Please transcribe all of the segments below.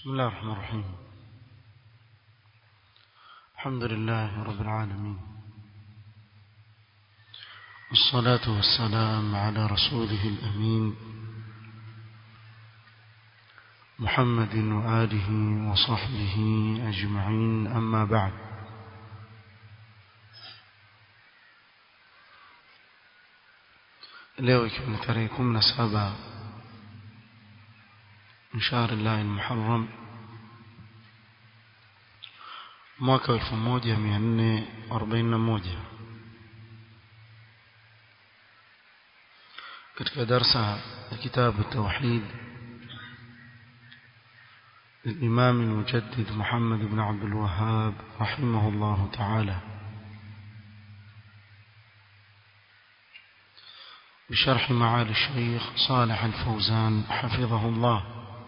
بسم الله الرحمن الرحيم الحمد لله رب العالمين والصلاة والسلام على رسوله الأمين محمد وآله وصحبه أجمعين أما بعد leo ikiwa ni tarehe kumi na saba shahri llahi lmuharam mwaka wa elfu moja mia nne arobaini na moja katika darsa ya kitabu tauhid للإمام المجدد محمد بن عبد الوهاب رحمه الله تعالى بشرح معالي الشيخ صالح الفوزان حفظه الله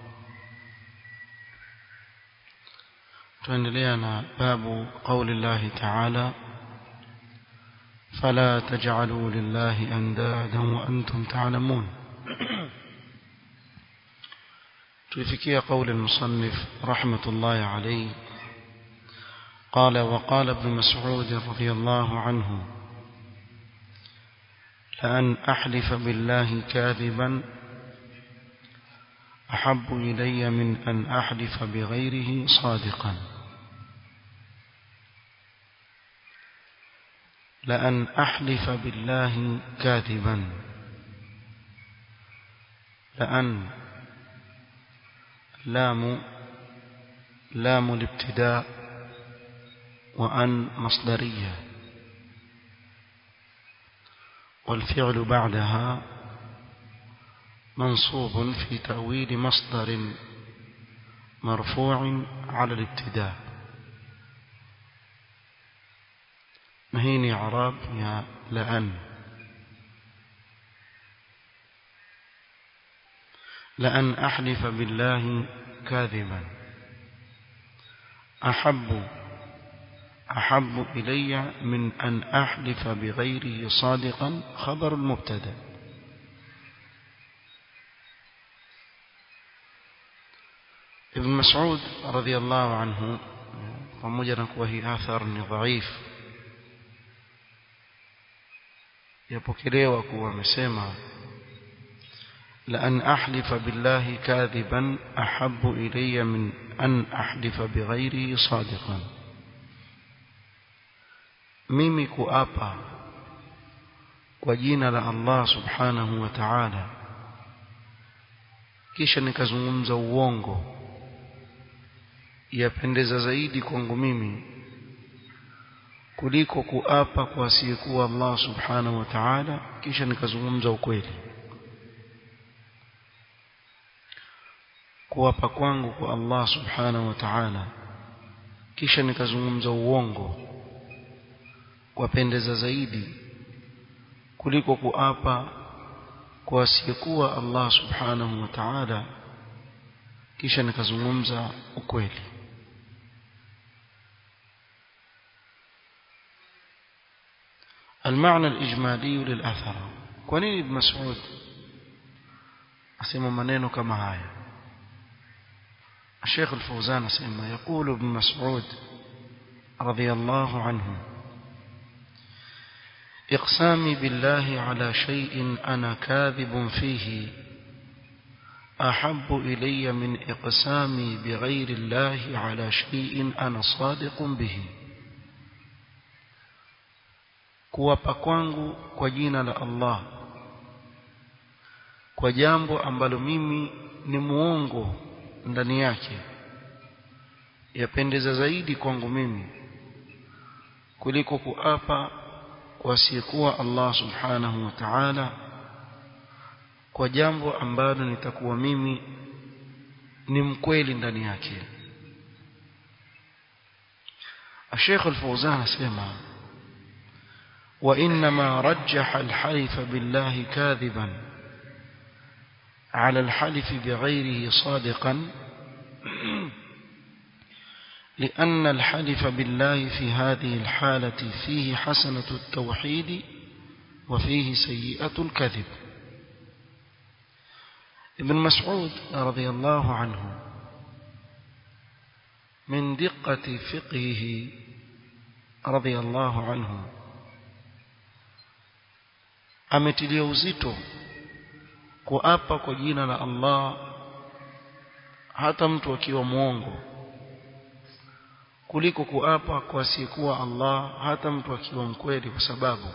تندلينا باب قول الله تعالى فلا تجعلوا لله أندادا وأنتم تعلمون تفكي قول المصنف رحمة الله عليه قال وقال ابن مسعود رضي الله عنه لأن أحلف بالله كاذبا أحب إلي من أن أحلف بغيره صادقا لأن أحلف بالله كاذبا لأن لام لام الابتداء وأن مصدرية والفعل بعدها منصوب في تأويل مصدر مرفوع على الابتداء مهين عراب يا لأن لأن أحلف بالله كاذبا أحب أحب إلي من أن أحلف بغيره صادقا خبر المبتدا ابن مسعود رضي الله عنه pamoja na kuwa hii athar ni dhaif yapokelewa kuwa amesema لأن أحلف بالله كاذبا أحب إلي من أن أحلف بغيره صادقا mimi kuapa kwa jina la Allah subhanahu wa ta'ala kisha nikazungumza uongo yapendeza zaidi kwangu mimi kuliko kuapa kwa asiyekuwa Allah subhanahu wa ta'ala kisha nikazungumza ukweli kuapa kwangu kwa Allah subhanahu wa ta'ala kisha nikazungumza uongo wapendeza zaidi kuliko kuapa kwa asiyekuwa Allah subhanahu wa ta'ala kisha nikazungumza ukweli المعنى الإجمالي للأثر كونين ابن مسعود أسمى منينه كما هاي الشيخ الفوزان أسمى يقول ابن مسعود رضي الله عنه إقسامي بالله على شيء أنا كاذب فيه أحب إلي من إقسامي بغير الله على شيء أنا صادق به kuwapa kwangu kwa jina la Allah kwa jambo ambalo mimi ni muongo ndani yake yapendeza zaidi kwangu mimi kuliko kuapa wasiyekuwa Allah subhanahu wa ta'ala kwa jambo ambalo nitakuwa mimi ni mkweli ndani yake الشيخ الفوزان اسمع وإنما رجح الحلف بالله كاذبا على الحلف بغيره صادقا لأن الحلف بالله في هذه الحالة فيه حسنة التوحيد وفيه سيئة الكذب ابن مسعود رضي الله عنه من دقة فقهه رضي الله عنه ametilia uzito kuapa kwa jina la Allah hata mtu akiwa mwongo kuliko kuapa kwa asiyekuwa Allah hata mtu akiwa mkweli kwa sababu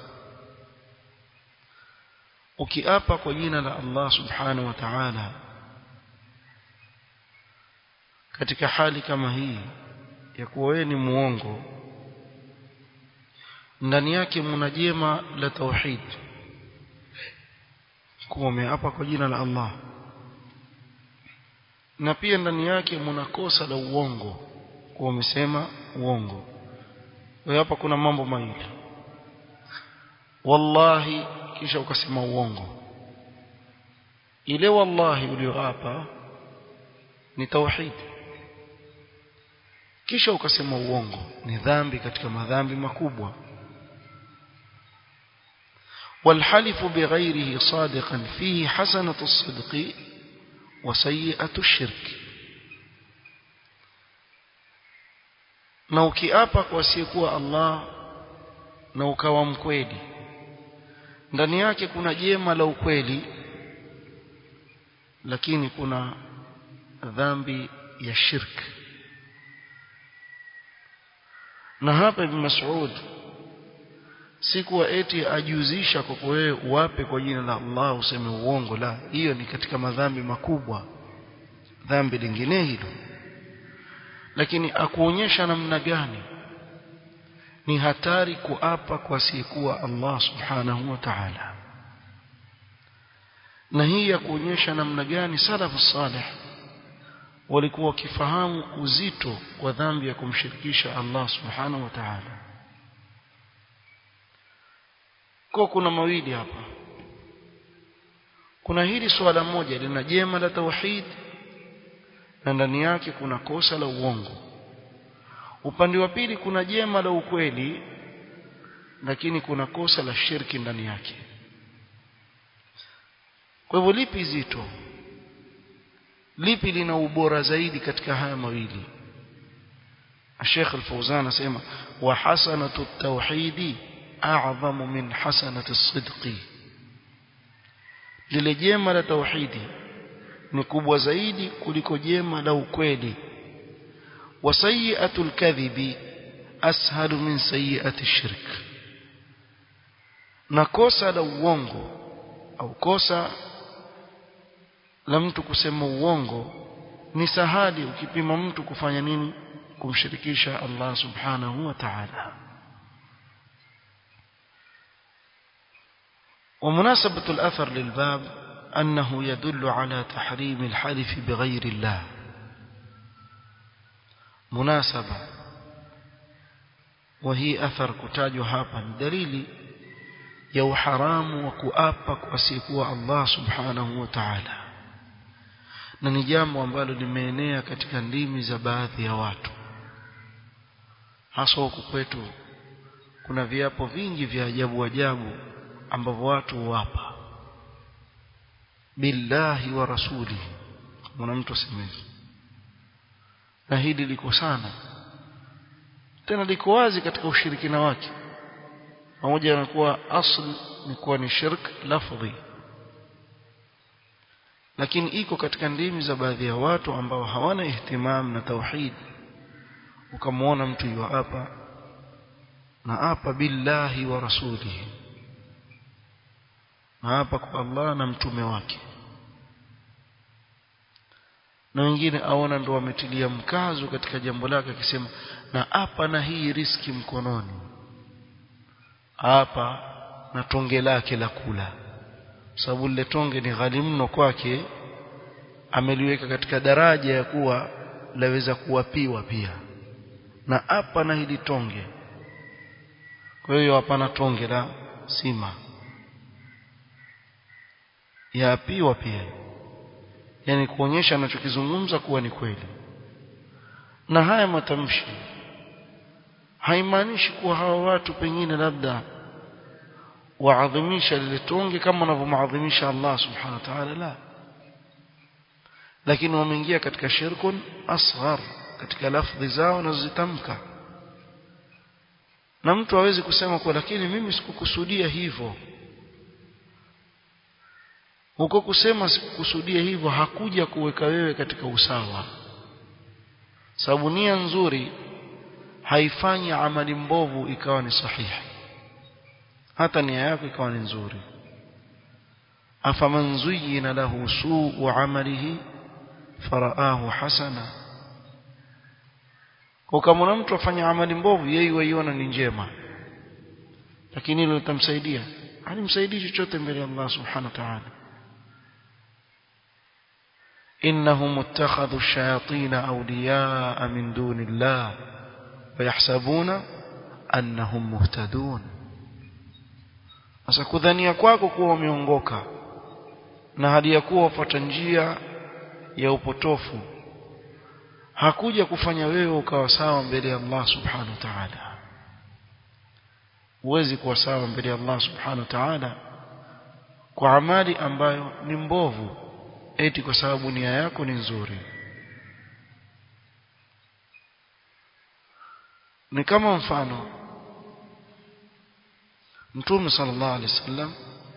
ukiapa kwa jina la Allah subhanahu wa ta'ala katika hali kama hii ya kuwa wewe ni muongo ndani yake mna jema la tauhid kuwa umeapa kwa jina la Allah na pia ndani yake mna kosa la uongo kuwa umesema uongo kwa hapa kuna mambo mawili wallahi kisha ukasema uongo ile wallahi ulioapa ni tauhid kisha ukasema uongo ni dhambi katika madhambi makubwa والحلف بغيره صادقا فيه حسنة الصدق وسيئة الشرك na ukiapa kwa asiyekuwa Allah na ukawa mkweli ndani yake kuna jema la ukweli lakini kuna dhambi ya shirk na hapa Ibn Mas'ud si kuwa eti ajuzisha kwa wewe uwape kwa jina la Allah useme uongo la hiyo ni katika madhambi makubwa dhambi lingine hilo lakini akuonyesha namna gani ni hatari kuapa kwa asiyekuwa Allah subhanahu wa ta'ala na hii ya kuonyesha namna gani salafu salih walikuwa wakifahamu uzito wa dhambi ya kumshirikisha Allah subhanahu wa ta'ala kwa kuna mawili hapa kuna hili swala moja lina jema la tauhid na ndani yake kuna kosa la uongo upande wa pili kuna jema la ukweli lakini kuna kosa la shirki ndani yake kwa hivyo lipi zito lipi lina ubora zaidi katika haya mawili Sheikh Al-Fauzan anasema wa hasanatu at-tauhidi a'zamu min hasanati as-sidqi lile jema la tauhidi ni kubwa zaidi kuliko jema la ukweli wa sayyi'atul kadhibi ashalu min sayyi'ati shirk na kosa la uongo au kosa la mtu kusema uongo ni sahali ukipima mtu kufanya nini kumshirikisha Allah subhanahu wa ta'ala ومناسبة الأثر للباب أنه يدل على تحريم الحلف بغير الله مناسبة وهي أثر كتاج هابا دليل يو حرام وكؤابك وسيكوا الله سبحانه وتعالى na ni jambo ambalo limeenea katika ndimi za baadhi ya watu hasa huku kwetu kuna viapo vingi vya ajabu ajabu ambavyo watu huwapa billahi wa rasuli kuna mtu asemezi na hili liko sana tena liko wazi katika ushirikina wake pamoja na kuwa asl ni kuwa ni shirk lafdhi lakini iko katika ndimi za baadhi ya watu ambao hawana ihtimam na tauhid ukamwona mtu yu hapa na hapa billahi wa rasulihi na hapa kwa Allah na mtume wake na wengine aona ndo wametilia mkazo katika jambo lake akisema na hapa na hii riski mkononi hapa na tonge lake la kula sababu lile tonge ni ghali mno kwake ameliweka katika daraja ya kuwa laweza kuwapiwa pia na hapa na hili tonge kwa hiyo hapana tonge la sima yaapiwa pia yani kuonyesha anachokizungumza kuwa ni kweli na haya matamshi haimaanishi kuwa hawa watu pengine labda waadhimisha lile tonge kama wanavyomaadhimisha Allah subhanahu wa ta'ala la lakini wameingia katika shirkun asghar katika lafdhi zao nazozitamka na mtu hawezi kusema kwa lakini mimi sikukusudia hivyo huko kusema sikukusudia hivyo hakuja kuweka wewe katika usawa sababu nia nzuri haifanyi amali mbovu ikawa ni sahihi hata nia yako ikawa ni nzuri afaman zuyyina lahu suu amalihi faraahu hasana kwa kama mtu afanya amali mbovu yeye waiona ni njema lakini hilo litamsaidia halimsaidii chochote mbele ya Allah subhanahu wa ta'ala إنهم اتخذوا الشياطين أولياء من دون الله ويحسبون أنهم مهتدون sasa kudhania kwako kuwa wameongoka na hali ya kuwa wafuata njia ya upotofu hakuja kufanya wewe ukawa sawa mbele ya Allah subhanahu wa ta'ala huwezi kuwa sawa mbele ya Allah subhanahu wa ta'ala kwa amali ambayo ni mbovu eti kwa sababu nia yako ni nzuri ni kama mfano Mtume sallallahu alaihi wasallam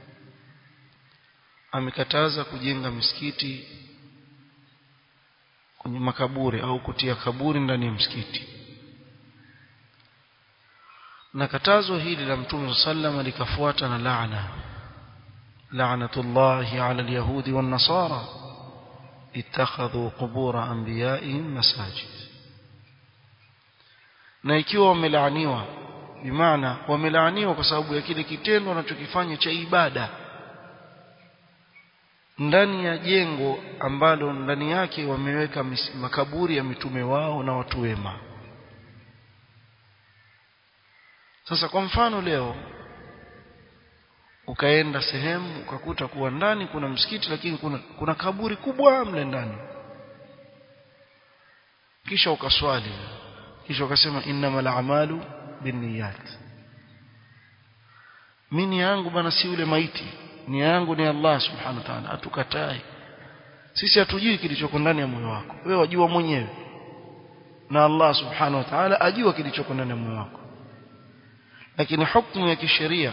amekataza kujenga misikiti kwenye makaburi au kutia kaburi ndani ya msikiti na katazo hili la Mtume sallallahu likafuata na laana la'natullahi 'ala al-yahudi wan-nasara ittakhadhu qubur anbiya'ihim masajid na ikiwa wamelaaniwa bimaana wamelaaniwa kwa sababu ya kile kitendo wanachokifanya cha ibada ndani ya jengo ambalo ndani yake wameweka makaburi ya mitume wao na watu wema sasa kwa mfano leo ukaenda sehemu ukakuta kuwa ndani kuna msikiti lakini kuna, kuna kaburi kubwa mle ndani kisha ukaswali kisha ukasema innamal a'malu binniyat mimi yangu bana si yule maiti ni yangu ni Allah subhanahu wa ta'ala atukatai sisi hatujui kilichoko ndani ya moyo wako wewe wajua mwenyewe na Allah subhanahu wa ta'ala ajua kilichoko ndani ya moyo wako lakini hukumu ya kisheria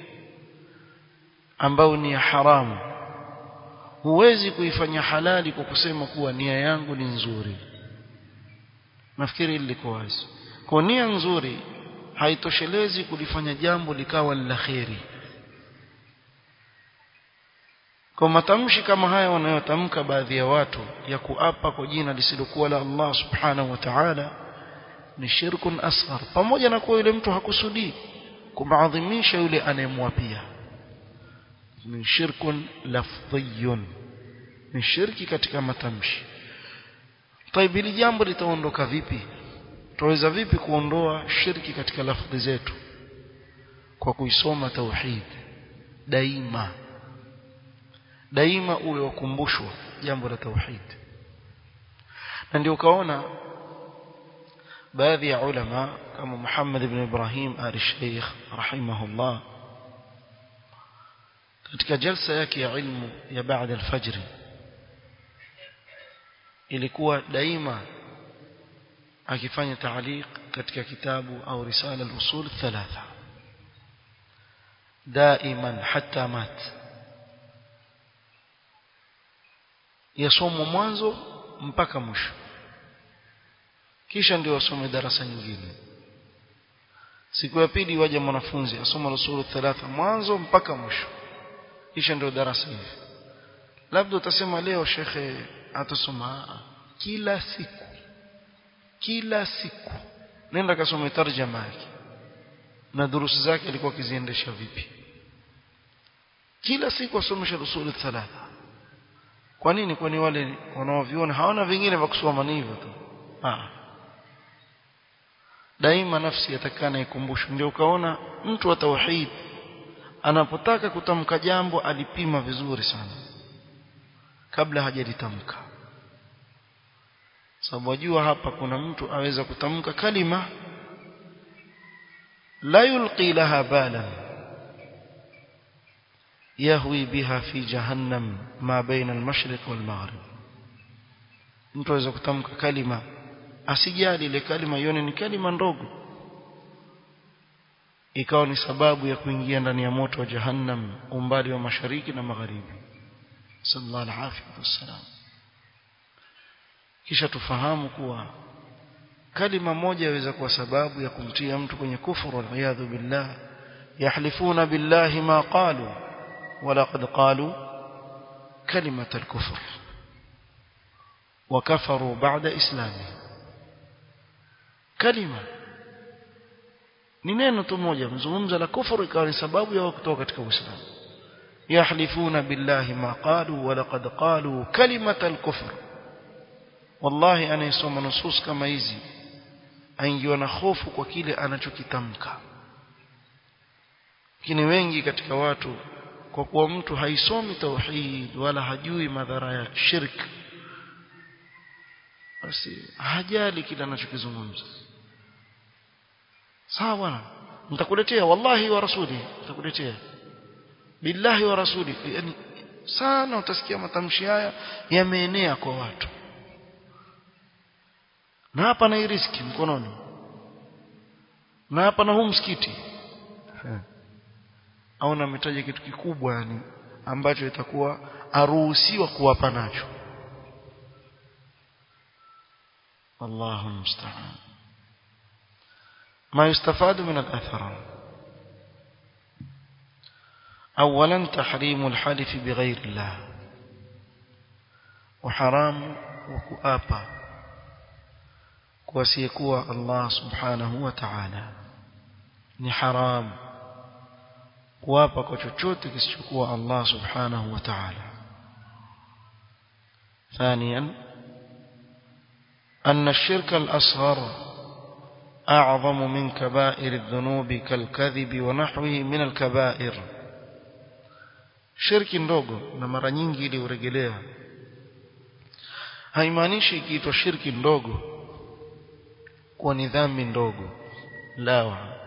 ambayo ni ya haramu huwezi kuifanya halali kwa kusema kuwa nia yangu ni nzuri nafikiri liko wazi kwa nia nzuri haitoshelezi kulifanya jambo likawa la kheri kwa matamshi kama haya wanayotamka baadhi ya watu ya kuapa kwa jina lisilokuwa la Allah subhanahu wa ta'ala ni shirkun asghar pamoja na kuwa yule mtu hakusudii kumaadhimisha yule anayemwapia ni shirkun lafdhiyun ni shirki katika matamshi طيب hili jambo litaondoka vipi tuweza vipi kuondoa shirki katika lafdhi zetu kwa kuisoma tauhid daima daima uwe wakumbushwa jambo la tauhid na ndio ukaona baadhi ya ulama kama Muhammad ibn Ibrahim al-Sheikh rahimahullah katika jalsa yake ya ilmu ya baada al-fajr ilikuwa daima akifanya taaliq katika kitabu au risala al-usul thalatha daiman hatta mat yasomwa mwanzo mpaka mwisho kisha ndio asome darasa nyingine siku ya pili waje mwanafunzi asoma usulu thalatha mwanzo mpaka mwisho kisha ndio darasa hivi labda utasema leo shekhe atasoma kila siku kila siku nenda kasome tarjama yake na durusi zake alikuwa akiziendesha vipi kila siku asomesha usulu thalatha kwa nini kwani wale wanaoviona hawana vingine vya kusoma ni hivyo tu ah daima nafsi yatakana ikumbushwe ndio ukaona mtu wa tauhid anapotaka kutamka jambo alipima vizuri sana kabla hajalitamka sababu wajua hapa kuna mtu aweza kutamka kalima la yulqi laha balan yahwi biha fi jahannam ma baina al-mashriq wal-maghrib mtu aweza kutamka kalima asijali ile kalima ione ni kalima ndogo ikawa ni sababu ya kuingia ndani ya moto wa jahannam umbali wa mashariki na magharibi sallallahu alaihi wasallam kisha tufahamu kuwa kalima moja yaweza kuwa sababu ya kumtia mtu kwenye kufuru waliyadhu billah yahlifuna billahi ma qalu walaqad qalu kalimat alkufr وكفروا بعد اسلامهم kalima ni neno tu moja mzungumza la kufuru ikawa ni sababu ya kutoka katika uislamu yahlifuna billahi ma qalu wa laqad qalu kalimat al-kufr wallahi anayesoma nusus kama hizi aingiwa na hofu kwa kile anachokitamka lakini wengi katika watu kwa kuwa mtu haisomi tauhid wala hajui madhara ya shirk basi hajali kile anachokizungumza sawa bwana nitakuletea wallahi wa rasuli nitakuletea billahi wa rasuli yani sana utasikia matamshi haya yameenea kwa watu na hapa na riski mkononi na hapa na huu msikiti au nametaja kitu kikubwa yani ambacho itakuwa aruhusiwa kuwapa nacho الله المستعان ما يستفاد من الأثر أولا تحريم الحلف بغير الله وحرام وكؤابا وسيكوى الله سبحانه وتعالى ni haram kuapa kwa chochote kisichokuwa Allah subhanahu wa ta'ala ثانيا أن الشرك الأصغر أعظم من كبائر الذنوب كالكذب ونحوه من الكبائر shirki ndogo na mara nyingi ili urejelea haimaanishi ikiitwa shirki ndogo kuwa ni dhambi ndogo la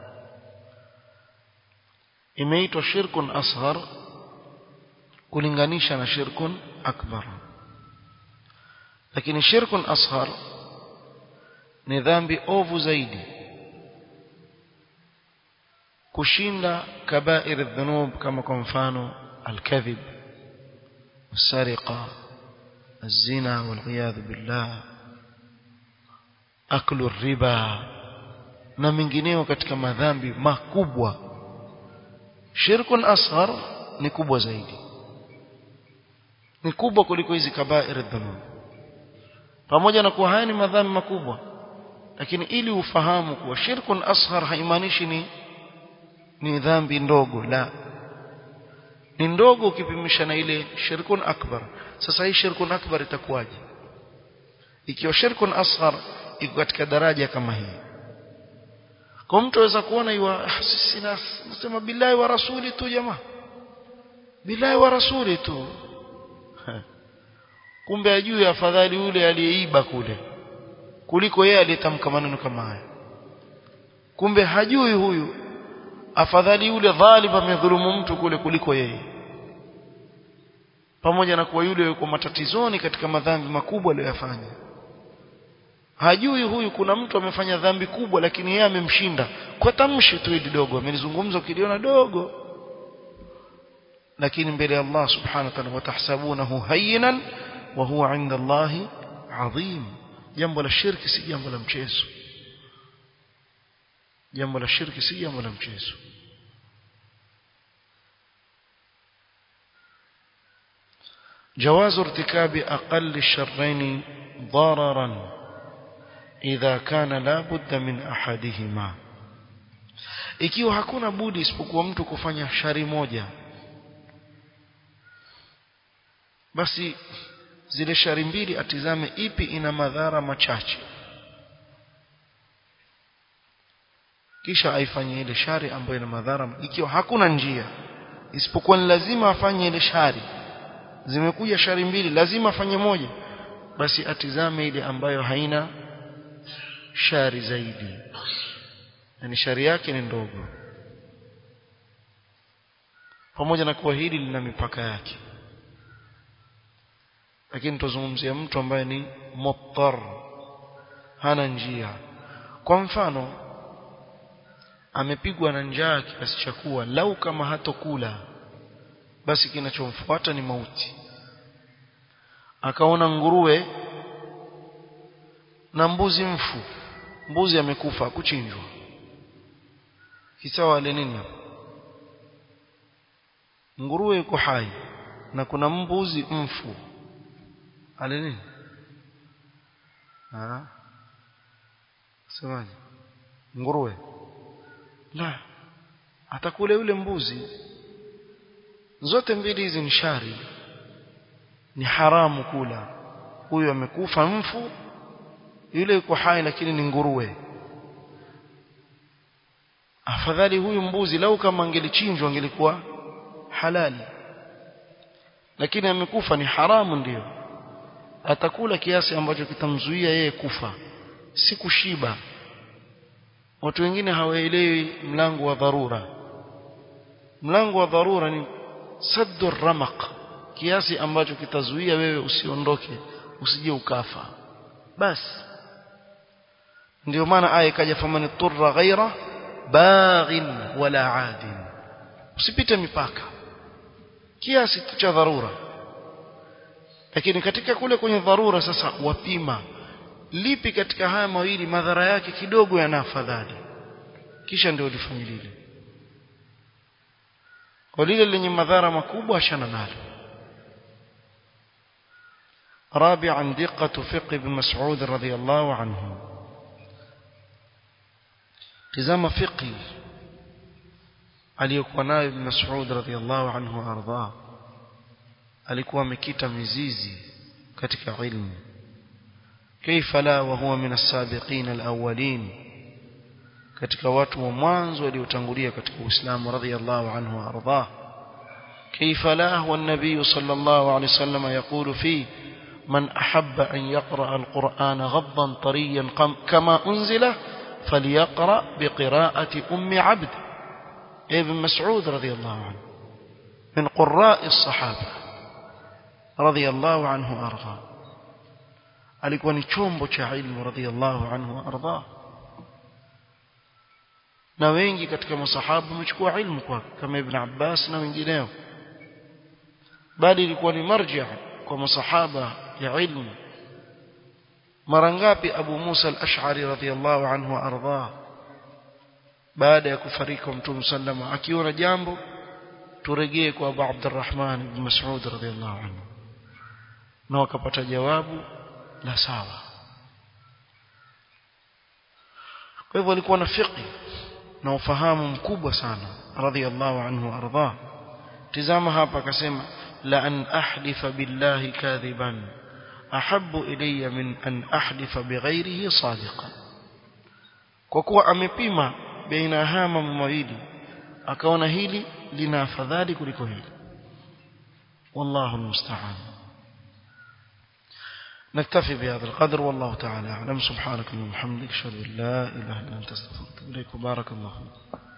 imeitwa shirkun asghar kulinganisha na shirkun akbar lakini shirkun asghar ni dhambi ovu zaidi kushinda kabair dhunub kama kwa mfano الكذب السرقة الزنا والعياذ بالله أكل الربا na mengineo katika madhambi makubwa shirkun asghar ni kubwa zaidi ni kubwa kuliko hizi kabair dhunub pamoja na kuwa haya ni madhambi makubwa lakini ili ufahamu kuwa shirkun asghar haimaanishi ni ni dhambi ndogo la ni ndogo ukipimisha na ile shirkun akbar sasa hii shirkun akbar itakuwaje ikiwa shirkun asghar iko katika daraja kama hii kwa mtu aweza kuona iwa sisi nasema billahi wa rasuli tu jamaa billahi wa rasuli tu kumbe ajui afadhali yule aliyeiba kule kuliko yeye aliyetamka maneno kama haya kumbe hajui huyu afadhali yule dhalim amedhulumu mtu kule kuliko yeye pamoja na kuwa yule yuko matatizoni katika madhambi makubwa aliyofanya hajui huyu kuna mtu amefanya dhambi kubwa lakini yeye amemshinda kwa tamshi tu hili dogo amelizungumza ukiliona dogo lakini mbele ya Allah subhanahu wa ta'ala watahsabunahu hayyinan wa huwa 'inda Allah 'azim jambo la shirki si jambo la mchezo jambo la shirki si jambo la mchezo جواز ارتكاب أقل الشرين ضررا إذا كان لا بد من أحدهما ikiwa hakuna budi isipokuwa mtu kufanya shari moja basi zile shari mbili atizame ipi ina madhara machache kisha aifanye ile shari ambayo ina madhara ikiwa hakuna njia isipokuwa ni lazima afanye ile shari zimekuja shari mbili lazima afanye moja basi atizame ile ambayo haina shari zaidi yani shari yake ni ndogo pamoja na kuwa hili lina mipaka yake lakini tuzungumzia mtu ambaye ni muttar hana njia kwa mfano amepigwa na njaa kiasi cha kuwa lau kama hatokula basi kinachomfuata ni mauti akaona nguruwe na mbuzi mfu mbuzi amekufa kuchinjwa kisawa ale nini nguruwe yuko hai na kuna mbuzi mfu ale nini ah semaje nguruwe la atakula yule mbuzi zote mbili hizi ni shari ni haramu kula huyu amekufa mfu yule yuko hai lakini ni nguruwe afadhali huyu mbuzi lau kama angelichinjwa angelikuwa halali lakini amekufa ni haramu ndiyo atakula kiasi ambacho kitamzuia yeye kufa si kushiba watu wengine hawaelewi mlango wa dharura mlango wa dharura ni saddu ramaq kiasi ambacho kitazuia wewe usiondoke usije ukafa basi ndio maana aya ikaja famani turra ghaira baghin wala adin usipite mipaka kiasi cha dharura lakini katika kule kwenye dharura sasa wapima lipi katika haya mawili madhara yake kidogo yana afadhali kisha ndio lifanye lile kwa lile lenye madhara makubwa ashana nalo رابعا دقة فقه ابن مسعود رضي الله عنه تزام فقه aliyokuwa nayo ibn Mas'ud radhiyallahu anhu arda alikuwa amekita mizizi katika ilmu kaifa la wa huwa min as-sabiqin al-awwalin katika watu wa mwanzo waliotangulia katika Uislamu radhiyallahu anhu arda kaifa la huwa an-nabiy sallallahu alayhi wasallam yaqulu fi من أحب أن يقرأ القرآن غضا طريا كما أنزله فليقرأ بقراءة أم عبد ابن مسعود رضي الله عنه من قراء الصحابة رضي الله عنه وأرضاه alikuwa ni chombo cha ilmu radhiallahu anhu waardah na wengi katika masahaba wamechukua ilmu kwake kama ibn Abbas na wengineo bali ilikuwa ni marja kwa masahaba ya ilmu mara ngapi Abu Musa al-Ash'ari radhiallahu anhu waardah baada ya kufariki Mtume sallama akiona jambo turejee kwa Abu Abdurrahman ibn Mas'ud radhiallahu anhu na wakapata jawabu la sawa kwa hivyo alikuwa na fiqh na ufahamu mkubwa sana radhiallahu anhu arda tizama hapa akasema la an ahlifa billahi kadhiban ahabbu ilayya min an ahlifa bighairihi sadiqan kwa kuwa amepima baina haya mambo mawili akaona hili lina afadhali kuliko hili wallahu almusta'an نكتفي بهذا القدر والله تعالى أعلم سبحانك اللهم وبحمدك أشهد أن لا إله إلا أنت أستغفرك إليك وبارك الله فيك